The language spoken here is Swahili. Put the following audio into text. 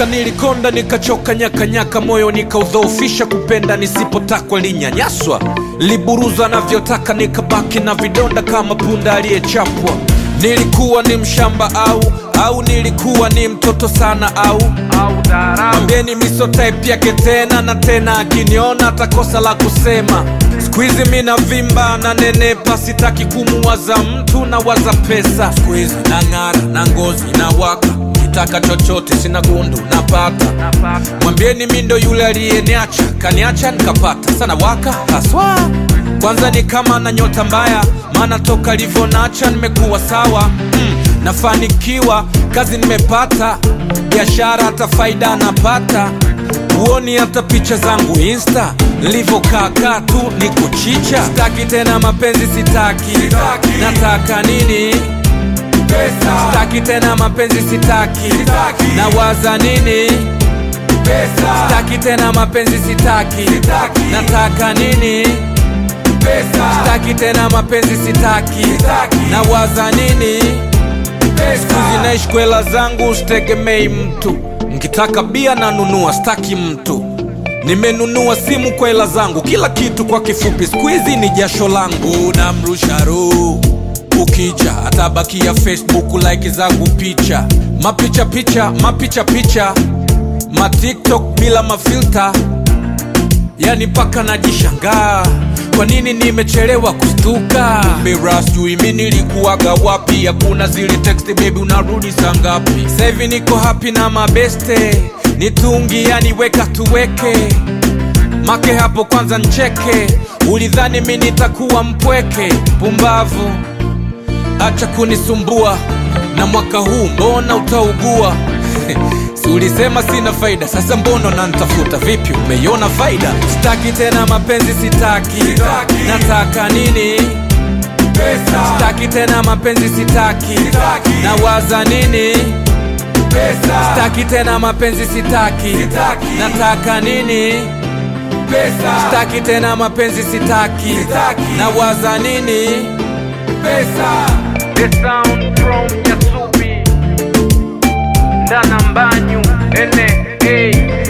mpaka nilikonda nikachoka nyakanyaka moyo nikaudhoofisha kupenda nisipotakwa linyanyaswa liburuza navyotaka nikabaki na vidonda kama punda aliyechapwa nilikuwa ni mshamba au au nilikuwa ni mtoto sana au mwambieni misotype yake tena na tena akiniona atakosa la kusema skuizi mina vimba na nenepa sitaki kumuwaza mtu na waza pesa skuizi na ng'ara na ngozi na waka kitaka chochote sina gundu napata mwambieni mi ndo yule aliyeniacha kaniacha nikapata sana waka haswa kwanza ni kama na nyota mbaya maana toka livyonacha nimekuwa sawa mm, nafanikiwa kazi nimepata biashara hata faida napata huoni hata picha zangu insta nilivyokaakaa tu ni kuchicha sitaki tena mapenzi sitaki, sitaki. nataka nini Pesa, sitaki tena mapenzi sitaki, Sitaki. nawaza nini pesa, sitaki tena mapenzi sitaki, Sitaki. nataka nini pesa, sitaki tena mapenzi sitaki, Sitaki. nawaza nini pesa. zinaishi kwela zangu sitegemei mtu nkitaka bia nanunua staki mtu nimenunua simu kwa hela zangu kila kitu kwa kifupi skuizi ni jasho langu na mrusharu ukija atabakia facebook like zangu picha mapicha picha mapicha picha matiktok bila mafilta yani mpaka najishangaa kwa nini nimechelewa kustuka mira sijui mi nilikuwaga wapi hakuna zile text bebi unarudi saa ngapi sahivi niko hapi na mabeste nitungi yani weka tuweke make hapo kwanza ncheke ulidhani mi nitakuwa mpweke pumbavu acha kunisumbua na mwaka huu mbona utaugua si ulisema sina faida sasa mbono nantafuta vipi umeiona faida sitaki tena mapenzi sitaki, Sitaki. nataka nini Pesa, sitaki tena mapenzi sitaki, Sitaki. nawaza nini pesa, sitaki tena mapenzi sitaki, Sitaki. nataka nini pesa, sitaki tena mapenzi sitaki, Sitaki. nawaza nini pesa. The sound from Yasubi Ndana Mbanyu N A